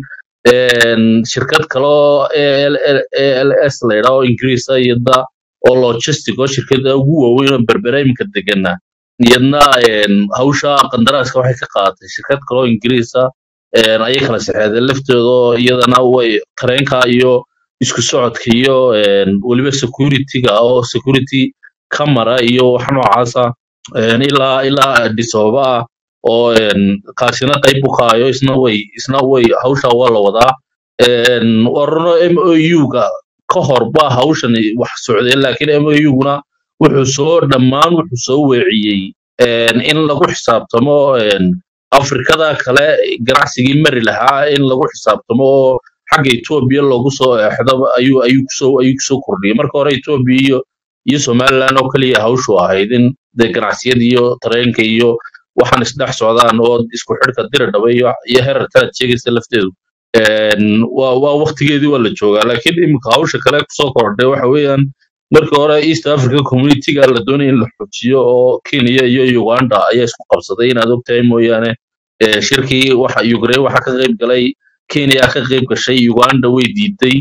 een, shirkad kale oo ALS la yidhaha oo ingiriis ah iyada oo logistic oo shirkada ugu waaweyn oo berbera iminka degana iyadna een, hawsha qandaraaska waxay ka qaadatay shirkad kale oo ingiriis ah een, ayay kala saxeexdeen laftooda oo iyadana way tareenka iyo isku socodka iyo een, weliba securityga oo security camera iyo wax noocaasa een, ilaa ilaa Addis Ababa ah oo een, kaasina qayb u kaayo isna way isna way hawsha waa la wadaa een, waa runo MOU-ga ka hor baa hawshan wax socdeen laakiin MOU-guna wuxuu soo dhammaan wuxuu soo weeciyey een, in lagu xisaabtamo een, afrikada kale ganacsigii mari lahaa in lagu xisaabtamo oo xagga Ethiopia loogu soo eexdo ayuu ayuu kusoo ayuu kusoo kordhiyey marka hore Ethiopia iyo iyo Somaliland oo kaliya hawshu ahayd in dee ganacsiyada iyo tareenka iyo waxaan isdhex socdaan oo isku xidhka diridhaba iyo iyo herarka sheegaysa lafteedu een, waa waa waqtigeedii waa la joogaa laakiin iminka hawsha kale kusoo kordhay waxa weeyaan markii hore East Africa Community-ga la doonayay in la xojiyo oo Kenya iyo Uganda ayaa isku qabsaday inaad ogtahay mooyaane ee, shirkii waxa Ukraine waxa ka qayb galay Kenya ka qayb gashay Uganda way diiday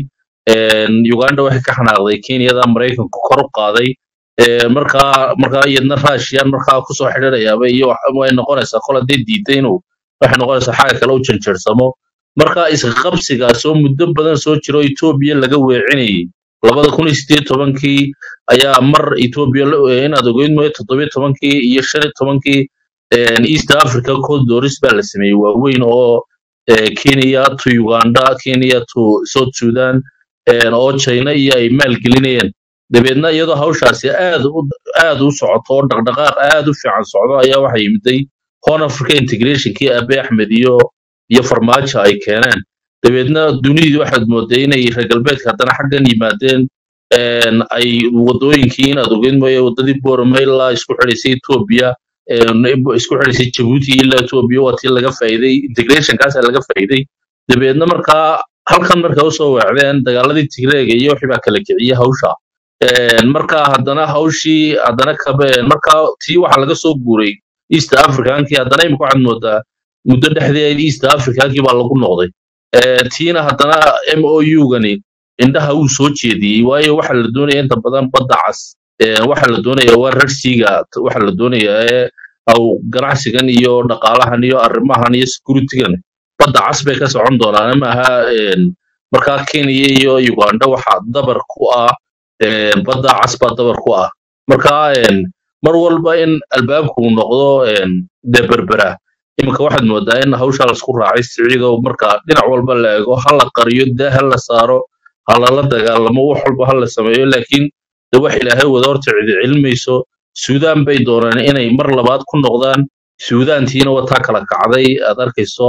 een, uganda waxay ka xanaaqday kenyada maraykanku kor u qaaday Ee, markaa markaa iyadna raashiyan markaa kusoo xidhirayaaba iyo wax- way noqonaysaa kol hadday diiday inuu waxay noqonaysaa xagga kale u janjeersamo marka isqabsigaas oo muddo badan soo jiro etoobiya laga weecinayay labada kun iyo sideed tobankii ayaa mar etoobiya la- ee, inaad ogeyd mooye toddobiyo tobankii iyo shan iyo tobankii een, east africa corridors baa la sameeyey waaweyn oo ee, kenya to uganda kenya to south sudan een, oo china iyo ay maalgelinayeen dabeedna iyadoo hawshaasi aad u aad u socoto oo dhaqdhaqaaq aad u fiican socdo ayaa waxaa yimiday horn africa integrationkii abe axmed iyo iyo farmaajo ay keeneen dabeedna dunidii waxaad mooday inay reer galbeedka haddana xaggan yimaadeen een, ay wadooyinkii inaad ogeyd mooye wadadii boorame ilaa isku xidhaysay etoobiya een, isku xidhaysay jabuuti ilaa etoobiya waa tii laga faa'iiday integrationkaasa laga faa'iiday dabeedna markaa halkan markay usoo weecdeen dagaaladii tigreega iyo wixii baa kala kiciyey hawsha Een, marka haddana hawshii haddana kabeen marka tii waxaa laga soo guuray east africankii haddana imika waxaad moodaa muddo dhexdeed east africankii baa lagu noqday Ee, tiina haddana m o u-gani indhaha uu soo jeediyey waayo waxa la doonaya inta badan badda cas Ee, waxa la doonaya waa rarsiga waxa la doonaya ee aw ganacsigan iyo dhaqaalahan iyo arrimahan iyo securitygan badda cas bay ka socon doonaan maaha een, markaa kenya iyo uganda waxaa dabar ku ah een, badda cas baa dabar ku ah marka een, mar walba in albaabku uu noqdo een, dee berbera iminka waxaad moodaa in hawshaa laisku raacay siciidow marka dhinac walba la eego ha la qariyo daa ha la saaro ha lala dagaalamo wax walba ha la sameeyo laakiin de wax ilaahay wada horta cidi cilmayso suudaan bay doonaan inay mar labaad ku noqdaan suudaantiina wataa kala kacday aad arkayso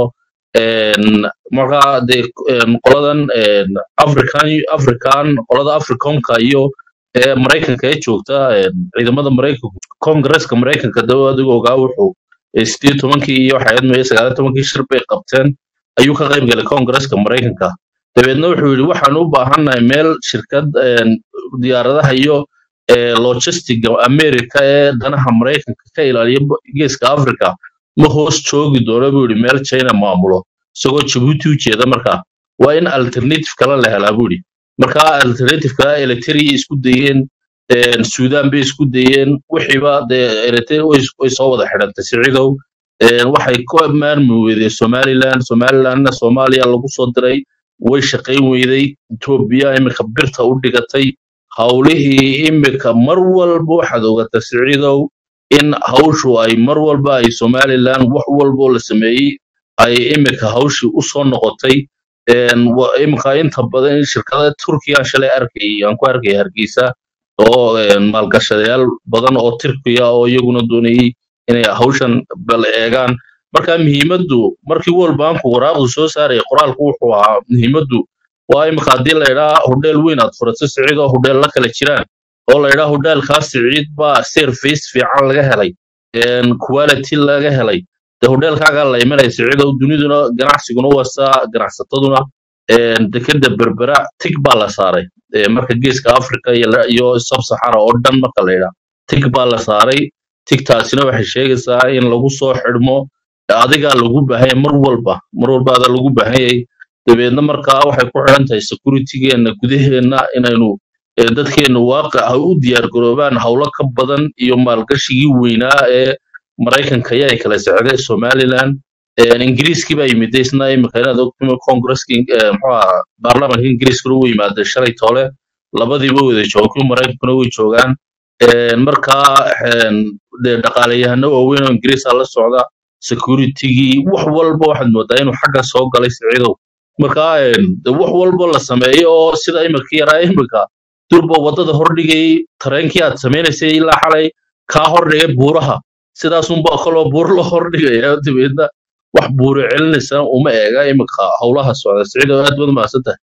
een, marka dee een, qoladan een, african african qolada africonka iyo ee maraykanka ee joogta een, ciidamada maraykanka kongresska maraykanka dawa adiga ogaa wuxuu ee sideed tobankii iyo waxay ahayd maya sagaal tobankii shir bay qabteen ayuu ka qayb galay kongresska maraykanka dabeedna wuxuu yidhi waxaan u baahannahay meel shirkad een, diyaaradaha iyo ee, logistiga america ee danaha maraykanka ka ilaaliya ba- geeska africa ma hoos joogi doono buu yidhi meel china maamulo isagoo jabuuti u jeeda marka waa in alternative kale la helaa buu yidhi marka alternative kale eritrea isku dayeen een, sudan bay isku dayeen wixiiba dee eritrea way way soo wada xidhantay siciidow Een, waxay ku maarmi weydeen somaliland somalilandna soomaaliya lagu soo diray way shaqayn weyday etoobiya iminka birta u dhigatay howlihii imika mar walba waxaad ogaata siciidow in hawshu ay mar walba ay somaliland wax walboo la sameeyey ay imika hawshii usoo noqotay Een, wa- imika inta badan shirkada turkiya shalay arkay aan ku arkay hargeysa oo een, maalgashadayaal badan oo turkiya oo iyaguna doonayay inay hawshan bal eegaan marka muhiimaddu markii world banku waraaqdu soo saaraya qoraalku wuxuu ahaa muhiimaddu waa imika haddii la idhaa hodheel weyn aad furato siciid oo hodheel la kala jiraan oo la idhaa hodheelkaas siciid baa service fiican laga helay een, quality laga helay de hodheelkaagaa la imanaya siciid oo duniduna ganacsiguna wasaa ganacsataduna een, dekeda berbera tig baa la saaray Ee, marka geeska africa iyo la- iyo sub-sahara oo dhan marka la idhaa tig baa la saaray tigtaasina waxay sheegaysaa in lagu soo xidhmo adigaa lagu baahan yahay mar walba mar walba adaa lagu baahan yahay dabeedna markaa waxay ku xidhan tahay securitygeena gudaheenna inaynu ee, dadkeenu waaqic ha u diyaargaroobaan howlo ka badan iyo maalgashigii weynaa ee maraykanka ayaa ay kala socday somaliland Een, ingiriiskii baa yimiday isna imika inaad ogtimo kongresska muxuu ahaa baarlamaanka ingiriiskuna u yimaaday shalay toole labadiiba wada jooga kuwii maraykankuna way joogaan Een, markaa een, dee dhaqaaleyahano waaweyn oo ingiriisa la socda securitygii wax walba waxaad moodaa inuu xagga soo galay siciidow marka een, dee wax walba la sameeyo oo sida imika yaraa imika durba wadada hordhigay tareenkii aad samaynaysay ilaa xalay kaa hordhigay buuraha sidaasunba kaloo buur la hordhigaya dabeedna wax buuri celinaysa uma eega imika howlaha socda siciidow aad baad mahadsantahay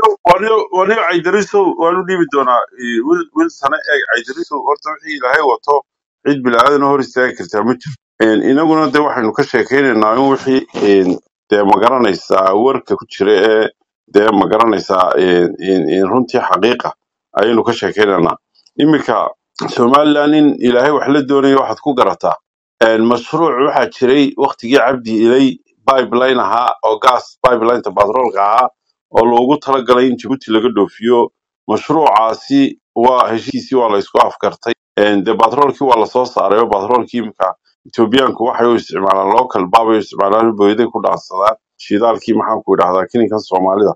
waniyo caydariso waanu dhiibi doonaa eh, wil wil sane eeg caydariso horta wixii ilaahay wato cid bilaadan hor istaagi kartaa ma jiro Een, inaguna de waxaynu ka sheekaynaynaa in wixii een, dee magaranaysaa warka ku jira ee dee magaranaysaa een, een, een, runtii xaqiiqa ayaynu ka sheekaynaynaa iminka somaliland in ilaahay wax la doonayo waxaad ku garataa Een, mashruuc waxaa jiray waktigii cabdi ilay pipeline ahaa oo gas pipelineta batroolka ahaa oo loogu talagalay in jabuuti laga dhoofiyo mashruucaasi waa heshiisii waa la isku afgartay Een, dee batroolkii waa lasoo saaray oo batroolkii imika etoobiyaanku waxay u isticmaalaan local baabay u isticmaalaan booyaday ku dhaansadaan shidaalkii maxaan ku idhahdaa kininkan soomaalida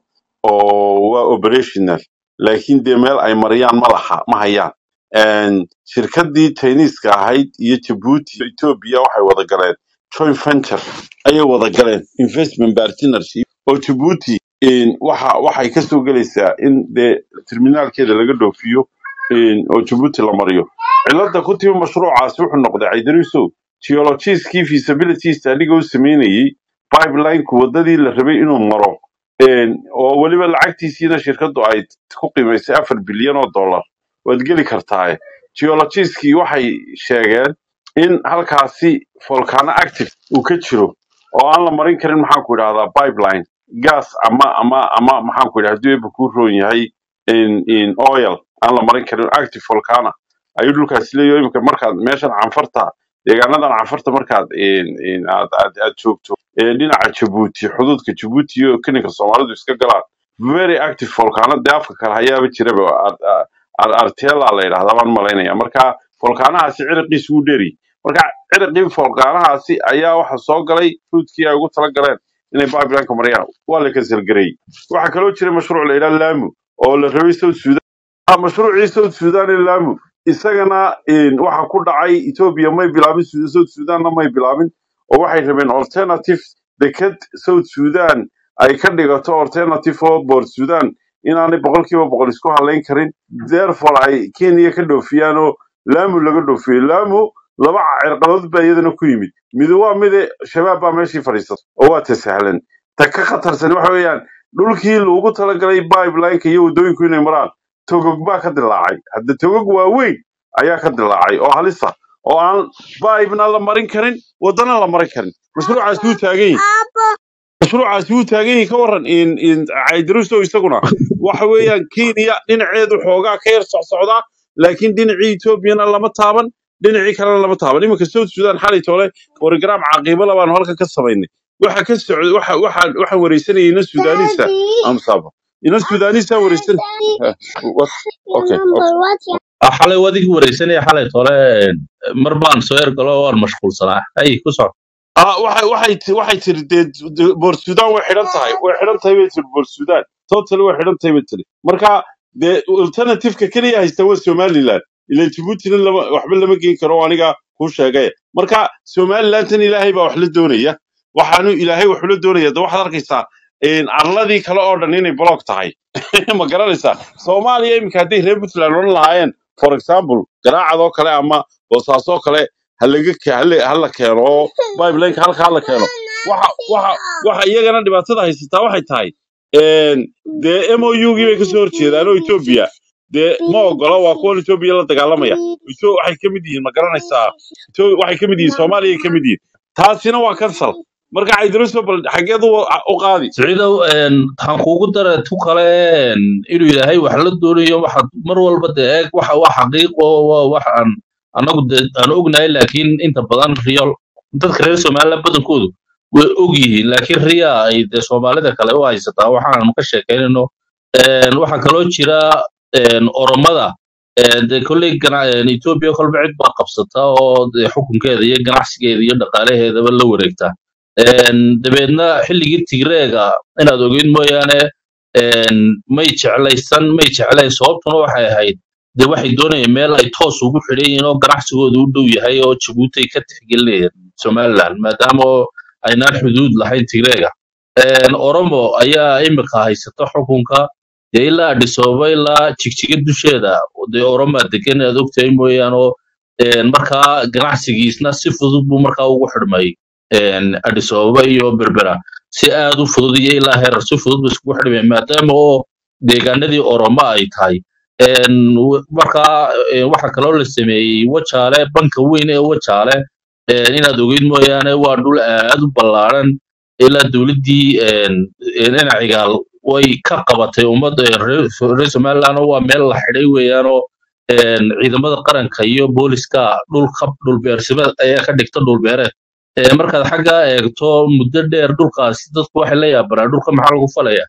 oo waa operational laakiin dee meel ay mariyaan ma laha ma hayaan Een, shirkadii Chinese-ka ahayd iyo Djibouti iyo Ethiopia waxay wada galeen joint venture ayay wada galeen investment partnership oo Djibouti een, waxa waxay ka soo gelaysaa in dee terminaalkeeda laga dhoofiyo een, oo Djibouti la mariyo cilada ku timi mashruucaasi wuxuu noqday Idrisow geologists-kii feasibility study-ga u sameynayay pipeline-ku wadadii la rabay inuu maro een, oo weliba lacagtiisiina shirkadu ay ku qiimaysay afar bilyan oo dollar waad geli kartaa geologists-kii waxay sheegeen in halkaasi volcano active uu ka jiro oo aan la marin karin maxaan ku idhahdaa pipeline gas ama ama ama maxaan ku idhahdaa hadduu eebba kuu roon yahay in in oil aan la marin karin active volcano ayuu dhulkaasi leeyahay imika markaad meeshan canfarta deegaanadan canfarta markaad in in aad aad aad joogto ee dhinaca Djibouti xuduudka Djibouti iyo kininka Soomaalidu iska galaan very active volcano dee afka kale hayaaba jiraba Ar- Ar- Ar- artela la yidhahdaa baan malaynaya marka volcanahaasi ciriqiisu wuu dheeri marka ciriqii volcanahaasi ayaa waxa soo galay ruudkii ay ugu talagaleen inay pipeline-ka mariyaan waa la kanselgareeyey waxaa kaloo jiray mashruuc la yidhaha Lamu oo la rabay South Sudan Ah, mashruucii South Sudan ee Lamu isagana een, waxa ku dhacay Ethiopia may bilaabin Sud- South Sudanna may bilaabin oo waxay rabeen alternative deked South Sudan ay ka dhigato alternative oo Port Sudan inaanay boqolkiiba boqol isku halayn karin therefore ay Kenya ka dhoofiyaan oo Lamu laga dhoofiyo Lamu laba cirqadood baa iyadana ku yimid mid waa mid shabaab baa meeshii fadhiisata oo waa tasahlan ta ka khatarsan waxa weeyaan dhulkii loogu talagalay pipeline-ka iyo waddooyinku inay maraan togog baa ka dilaacay hadda togog waaweyn ayaa ka dilaacay oo halisa oo aan baibna la marin karin waddana la marin karin mashruucaasi wuu taagan yahay mashruucaasi wuu taagan yahay ka waran in in caydirusto isaguna waxa weeyaan kenya dhinaceedu xoogaa ka yar socsocdaa laakiin dhinacii etoobiyana lama taaban dhinacii kalena lama taaban iminka south sudan xalay toole borograam caqiibo labaanu halkan ka samaynay waxa ka socda waxa waxa waxaan wareysanayay ina sudaanisa amsaba ina sudaanisa wareysan Eh, what okay okay Ah, xalay wadig wareysanaya xalay tole mar baan soo ergalo waan mashquulsanaa hay ku soco ah waxay waxay ti- waxay tiri dee dee boor sudan way xidhan tahay way xidhan tahay bay tiri boor sudan total way xidhan tahay bay tiri marka dee alternative-ka keliya haysta waa somaliland ila jabuutina lama waxba lama geyn karo oo aniga kuu sheegay marka somalilandan ilaahay baa wax la doonaya waxaanu ilaahay wax ula doonaya de waxaad arkaysaa een, arladii kale oo dhan inay block tahay ma garanaysaa soomaaliya iminka hadday reer puntland odhan lahaayeen for example garaacadoo kale ama boosaasoo kale ha laga ke- ha la ha la keeno oo pipelineka halka ha la keeno waxa waxa waxa iyagana dhibaatada haysataa waxay tahay een, dee mougii bay kasoo horjeedaan oo etoobiya dee ma ogola waa kuwan etoobiya la dagaalamaya Etho- waxay ka mid yihiin ma garanaysaa Etho- waxay ka mid yihiin soomaaliya ka mid yihiin taasina waa cancel marka caydiruso bal xageed u u qaadi siciidow een, waxaan kuugu dara tu kale een, inuu ilaahay wax la doonayo waxaad mar walba dee eeg waxa waa xaqiiqo waa wax aan anagu dee aan ognahay laakiin inta badan riyol dadka reer somaliland badankoodu way og yihiin laakiin riya ay dee soomaalida kale u haysataa waxaanu ka sheekaynayno Een, waxaa kaloo jira een, oromada een, dee kolley gana- een, ethiopia kolba cid baa qabsata oo dee xukunkeeda iyo ganacsigeeda iyo dhaqaalaheedaba la wareegta Een, dabeedna xilligii tigreega inaad ogeyd mooyaane een, may jeclaysan may jeclayn sababtuna waxay ahayd dee waxay doonayeen meel ay toos ugu xidhan yihiin oo ganacsigooda u dhow yahay oo jabuuti ay ka tixgelinayeen somaliland maadaama oo aynaan xuduud lahayn tigreega Een, oromo ayaa imika haysata xukunka dee ilaa Addis Ababa ilaa jigjiga dusheeda dee oromaa degan aad ogtahay mooyaane oo een, markaa ganacsigiisna si fudud buu markaa ugu xidhmay een, Addis Ababa iyo berbera si aad u fudud iyo ilaa heerar si fudud buu iskugu xidhmay maadaama oo deegaanadii oromo ay tahay Een, w- markaa een, waxaa kaloo la sameeyey wajaale banka weyn ee wajaale een, inaad ogeyd mooyaane waa dhul aad u ballaaran ilaa dowladdii een, een, dhinacigaal way ka qabatay ummadda ee reer reer somaliland oo waa meel la xidhay weeyaan oo een, ciidamada qaranka iyo booliska dhulka dhulbeersimada ayaa ka dhigta dhulbeereed Ee, markaad xagga eegto muddo dheer dhulkaasi dadku waxay la yaabanaa dhulka maxaa lagu falaya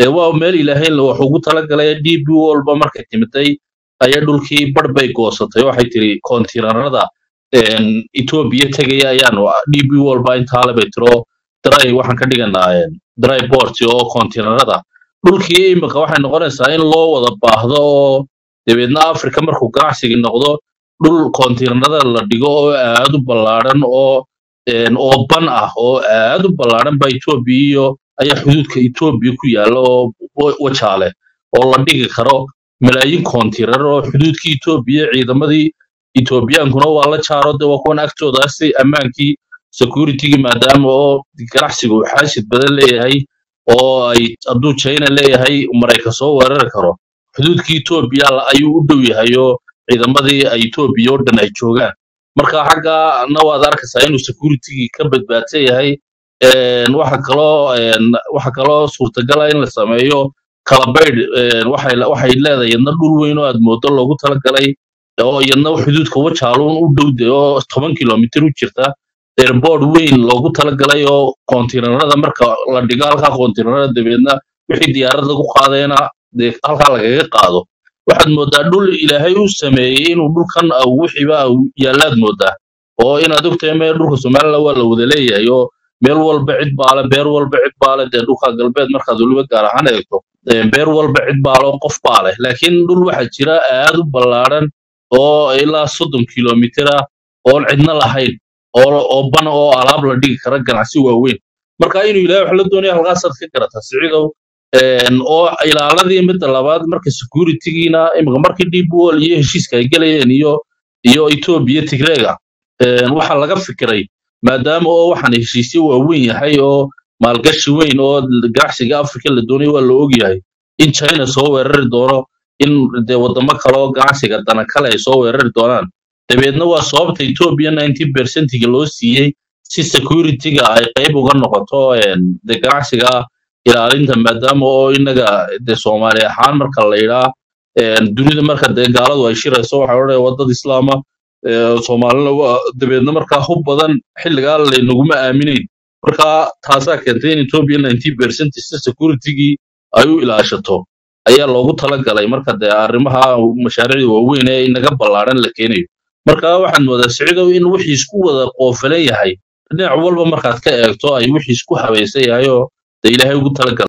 dee waa meel ilaahay wax ugu talagalay db walba markay timiday ayaa dhulkii bar bay goosatay waxay tiri kontiinarada etoobiya tegaya ayaanu db walba intaale bay tiro dry waxaan ka dhiganaa dry port oo kontiinarada dhulkii imika waxay noqonaysaa in loo wada baahdo oo dabeedna africa markuu ganacsigii noqdo dhul kontiinarada la dhigo oo aad u ballaadhan oo een, oo ban ah oo aad u ballaadhan ba etoobiya iyo ayaa xuduudka etoobiya ku yaalla oo wa- wajaale oo la dhigi karo malaayiin kontiinar oo xuduudka etoobiya ciidamadii etoobiyaankuna waa la jaaro de waa kuwan agtoodaasi ammaankii securitygii maadaama oo ganacsigu uu xaasid badan leeyahay oo ay hadduu china leeyahay maraykan soo weerari karo xuduudkii etoobiya la- ayuu u dhow yahay oo ciidamadii ay etoobiya oo dhan ay joogaan marka xaggana waad arkaysaa inuu securitygii ka badbaadsan yahay Een, waxa kaloo een, waxa kaloo suurtagala in la sameeyo kalabaydh een, waxay waxay leedahay iyadna dhul weyn oo aad moodo loogu talagalay oo iyadna xuduudka wajaaluun u dhowde oo toban kilomitir u jirta airport weyn loogu talagalay oo kontiinarada marka la dhigo halkaa kontiinarada dabeedna wixii diyaarad lagu qaadayna dee halkaa lagaga qaado waxaad moodaa dhul ilaahay u sameeyey inuu dhulkan au wixiiba au yaalaad moodaa oo inaad ogtahay meel dhulka somaliland waa la wada leeyahay oo meel walba cid baale beer walba cid baale dee dhulka galbeed markaad weliba gaar ahaan eegto ee, beer walba cid baale oo qof baale laakiin dhul waxaa jira aad u ballaadhan oo ilaa soddon kilomitir ah oon cidna lahayn oo oo ban oo alaab la dhigi kara ganacsi waaweyn marka inuu ilaahay wax la doonaya halkaasaad ka garataa siciidow Een, oo ilaaladii midda labaad marka securitygiina imika markii deep wall iyo heshiiska ay gelayeen iyo iyo etoobiya tigreega een, waxaa laga fikiray maadaama oo waxaan heshiisyo waaweyn yahay oo maalgashi weyn oo ganacsiga afrika la doonayo waa la ogyahay in china soo weerari doono in dee wadamo kale oo ganacsiga dana kale ay soo weerari doonaan dabeedna waa sababta etoobiya 90 percentiga loo siiyey si securityga ay qayb uga noqoto een, dee ganacsiga ilaalinta maadaama oo inaga dee soomaali ahaan marka la yidhaa een, dunida marka dee gaaladu ay shirayso waxaa odhanaya waa dad islaama ee, soomaalina waa dabeedna markaa hub badan xilligaa laynaguma aaminayn marka taasaa keentay in etoobiya 90 percent si securitygii ay u ilaashato ayaa loogu talagalay marka dee arrimaha mashaariicda waaweyn ee inaga ballaaran la keenayo marka waxaad moodaa siciidow in wixii isku wada qoofalan yahay dhinac walba markaad ka eegto ay wixii isku habaysan yahay oo dee ilaahay ugu talagalay